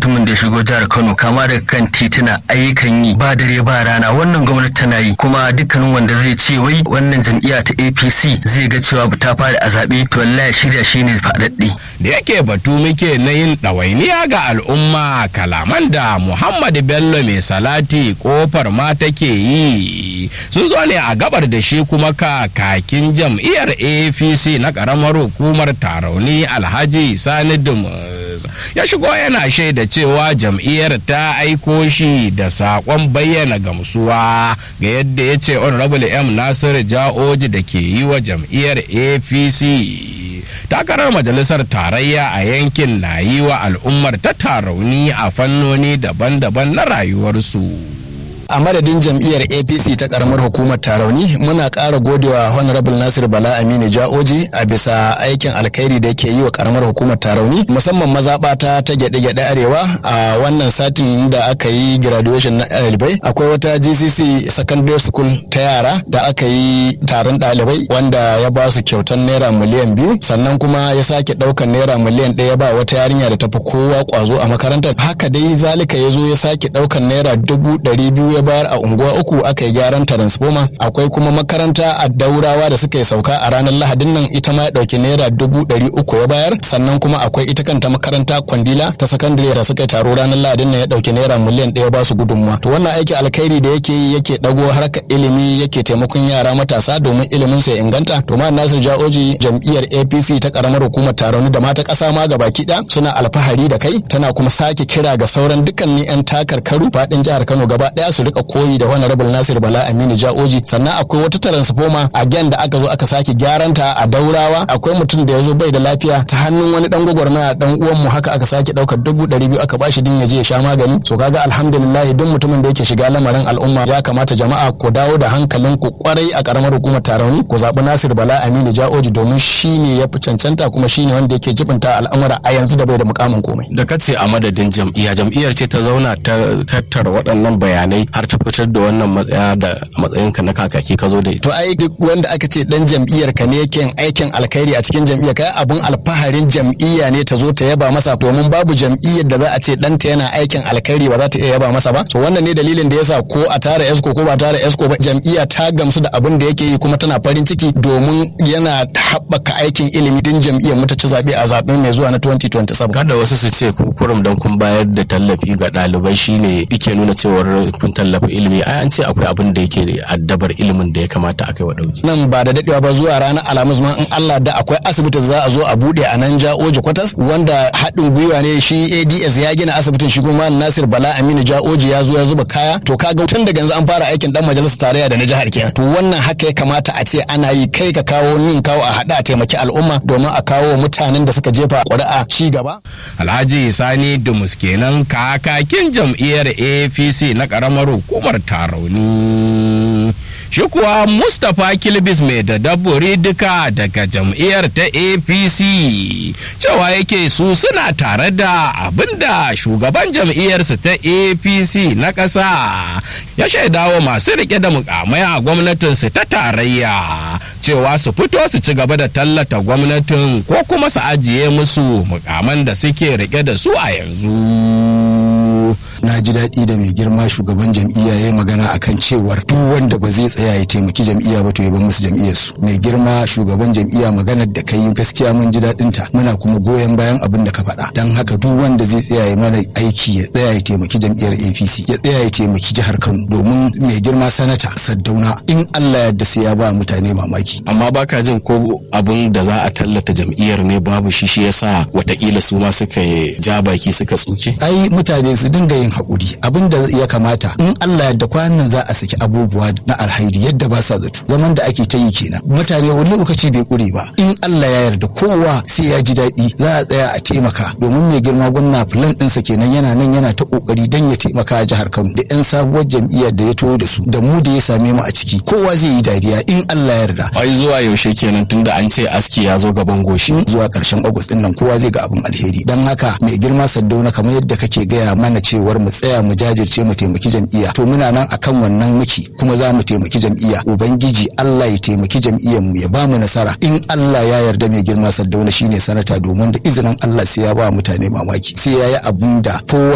mutumin da ya shigo jihar Kano kama daga kan tituna ayyukan yi ba dare ba rana wannan gwamnati tana yi kuma dukkanin wanda zai ce wai wannan jam'iyya ta APC zai ga cewa ta fara a zaɓe to wallahi shirya shi ne faɗaɗɗe. da yake batu muke na yin ɗawainiya ga al'umma kalaman da Muhammad Bello mai salati kofar ma take yi sun zo ne a gabar da shi kuma kakakin jam'iyyar APC na ƙaramar hukumar tarauni Alhaji Sani Dumus ya shigo yana shaida cewa jam'iyyar ta aiko shi da saƙon bayyana gamsuwa ga yadda ya ce honorable m nasiru ja'oji da ke yi wa jam'iyyar apc takarar majalisar tarayya a yankin na yi wa al'ummar ta tarauni a fannoni daban-daban na rayuwarsu. a madadin jam'iyyar apc ta karamar hukumar tarauni muna ƙara godewa honorable nasir bala aminu ja'oji a bisa aikin alkhairi da yake yi wa karamar hukumar tarauni musamman mazaɓata ta gyaɗe-gyaɗe arewa a wannan satin da aka yi graduation na ɗalibai akwai wata gcc secondary school ta yara da aka yi taron ɗalibai wanda ya ba su kyautan naira miliyan biyu sannan kuma ya sake ɗaukan naira miliyan ɗaya ba wata yarinya da tafi kowa ƙwazo a makarantar haka dai zalika ya zo ya sake ɗaukan naira dubu ɗari biyu ya bayar a unguwa uku aka yi gyaran transformer akwai kuma makaranta a daurawa da suka yi sauka a ranar lahadin nan ita ma ya dauki naira dubu ɗari uku ya bayar sannan kuma akwai ita kanta makaranta kwandila ta sakandare da suka yi taro ranar lahadin nan ya dauki naira miliyan ɗaya ba su gudunmuwa to wannan aiki alkhairi da yake yi yake dago harkar ilimi yake taimakon yara matasa domin ilimin su ya inganta to ma nasir ja'oji jam'iyyar apc ta karamar hukumar taroni da mata ƙasa ma gaba ɗaya suna alfahari da kai tana kuma sake kira ga sauran dukkanin 'yan takarkaru faɗin jihar kano gaba ɗaya su rika koyi da honorable Nasir Bala Aminu Ja'oji sannan akwai wata transformer again da aka zo aka sake gyaran ta a Daurawa akwai mutum da ya zo bai da lafiya ta hannun wani dan gwagwarmaya dan uwan mu haka aka sake daukar dubu ɗari biyu aka bashi din ya je ya sha magani so kaga alhamdulillah duk mutumin da yake shiga lamarin al'umma ya kamata jama'a ku dawo da hankalin ku kwarai a karamar hukumar Tarauni ku zabi Nasir Bala Aminu Ja'oji domin shine ya fi cancanta kuma shine wanda yake jibinta al'amura a yanzu da bai da mukamin komai da kace a madadin jam'iyya jam'iyyar ce ta zauna ta tattara waɗannan bayanai har ta fitar da wannan matsaya da matsayinka na kakaki ka zo da ita. To ai duk wanda aka ce dan jam'iyyar ka ne yake aikin alkhairi a cikin jam'iyyar kai abun alfaharin jam'iyya ne ta zo ta yaba masa domin babu jam'iyyar da za a ce ɗanta yana aikin alkhairi ba za ta iya yaba masa ba. To wannan ne dalilin da yasa ko a tara esko ko ba tara esko ba jam'iyya ta gamsu da abin da yake yi kuma tana farin ciki domin yana haɓaka aikin ilimi din jam'iyyar mu ta ci zaɓe a zaɓen mai zuwa na 2027. Kada wasu su ce kurum dan kun bayar da tallafi ga ɗalibai shine yake nuna cewar kun tallafa ilimi ai an ce akwai abin da yake addabar ilimin da ya kamata a kai wa dauki nan ba da dadewa ba zuwa ranar alhamis ma in Allah da akwai asibiti za a zo a bude a nan Ja'oji kwatas wanda haɗin gwiwa ne shi ADS ya gina asibitin shi kuma Nasir Bala Aminu Ja'oji ya zo ya zuba kaya to kaga tun daga yanzu an fara aikin dan majalisar tarayya da na jihar kenan to wannan haka ya kamata a ce ana yi kai ka kawo nin kawo a haɗa a taimaki al'umma domin a kawo mutanen da suka jefa ƙuri'a ci gaba Alhaji Sani Dumus kenan kakakin jam'iyyar APC na ƙaramar hukumar Tarauni. Shi kuwa Mustapha Kilbis mai da dabbori duka daga jam'iyyar ta APC cewa yake su suna tare da abinda shugaban jam'iyyarsu ta APC na ƙasa ya shaidawa masu rike da mukamai a gwamnatinsu ta tarayya cewa su fito su ci gaba da tallata gwamnatin ko kuma su ajiye musu mukaman da suke rike da su a yanzu. na ji daɗi da mai girma shugaban jam'iyya ya yi magana akan cewar duk wanda ba zai tsaya ya taimaki jam'iyya ba to ya bar musu jam'iyyar su mai girma shugaban jam'iyya maganar da kai gaskiya mun ji daɗin ta muna kuma goyon bayan abin da ka faɗa dan haka duk wanda zai tsaya ya mana aiki ya tsaya ya taimaki jam'iyyar APC ya tsaya ya taimaki jihar Kano domin mai girma sanata Saddauna in Allah ya yarda sai ya ba mutane mamaki amma baka jin ko abin da za a tallata jam'iyyar ne babu shi shi yasa watakila su ma suka ja baki suka tsuke ai mutane su dinga yin haƙuri abin da ya kamata in Allah yadda kwanan za a saki abubuwa na alhairi yadda ba sa zato zaman da ake ta yi kenan mutane wani lokaci bai ƙure ba in Allah ya yarda kowa sai ya ji daɗi za a tsaya a taimaka domin mai girma gwamna filan ɗinsa kenan yana nan yana ta ƙoƙari don ya taimaka a jihar Kano da 'yan sabuwar jam'iyyar da ya taho da su da mu da ya same mu a ciki kowa zai yi dariya in Allah ya yarda ai zuwa yaushe kenan tunda an ce aski ya zo gaban goshi zuwa ƙarshen Agus ɗin nan kowa zai ga abin alheri don haka mai girma Saddauna kamar yadda kake gaya mana cewar mu tsaya mu jajirce mu taimaki jam'iyya to muna nan akan wannan muke kuma za mu taimaki jam'iyya ubangiji Allah ya taimaki jam'iyyar mu ya ba mu nasara in Allah ya yarda mai girma Saddauna shine sanata domin da izinin Allah sai ya ba mutane mamaki sai ya yi abun da kowa